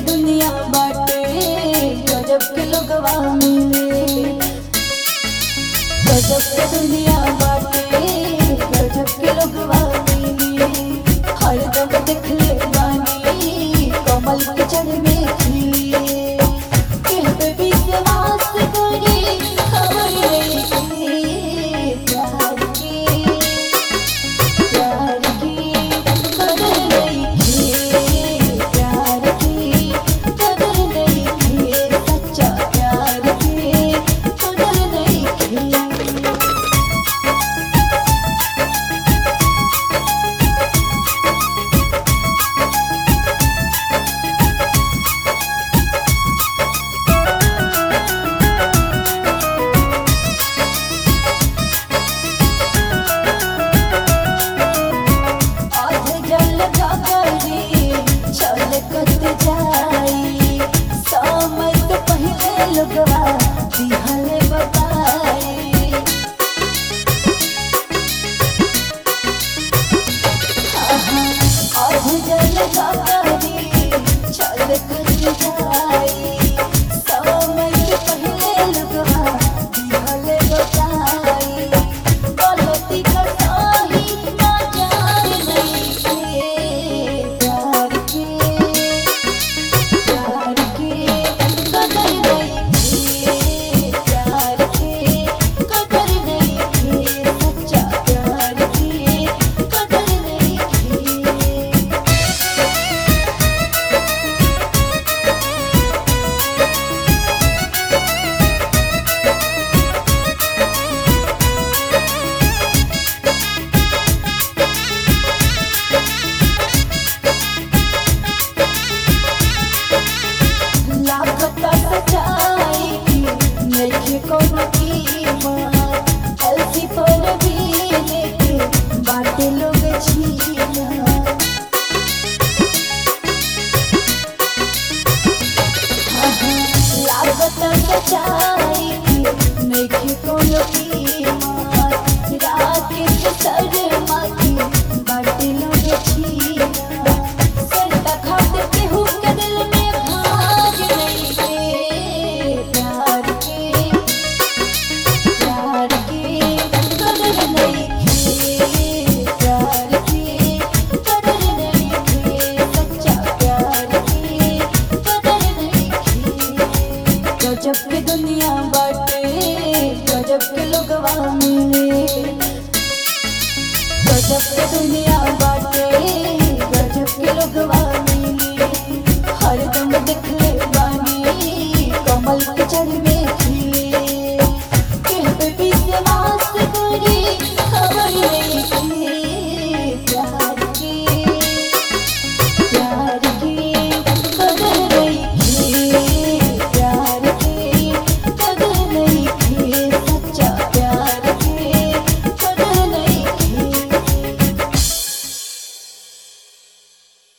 दुनिया बाटे गजब के लोगवा मिले गजब के दुनिया बाटे गजब के लोगवा मिले हरदम देखले बानी कमल के जड़ में खिले कहबे विश्वास करे खबर रही प्यार की प्यार की कदर नहीं प्यार की कदर नहीं सच्चा प्यार की कदर नहीं आज जल जागरी चल कत जाई समय से पहले लगवा दिहल बताई आहा, आज जल जागरी चल कत जाई समय से पहले लगवा दिहल बताई गलती कर सही ना जान नहीं के प्यार के प्यार के कदर नहीं प्यार के कदर नहीं सच्चा प्यार के कदर नहीं लागता सच्चाई की नइखे कोनो कीमत अलसी पर भी लेके बाटे लोग छीना लागत सच्चाई की नइखे कोनो कीमत रात के शर्मा की बाटे लोग छीना सरता खाते केहू के दिल में भाग नहीं के प्यार के प्यार के कदर नहीं के प्यार के कदर नहीं के सच्चा प्यार के कदर नहीं के गजब के दुनिया बाटे गजब के लोगवा मिले गजब के दुनिया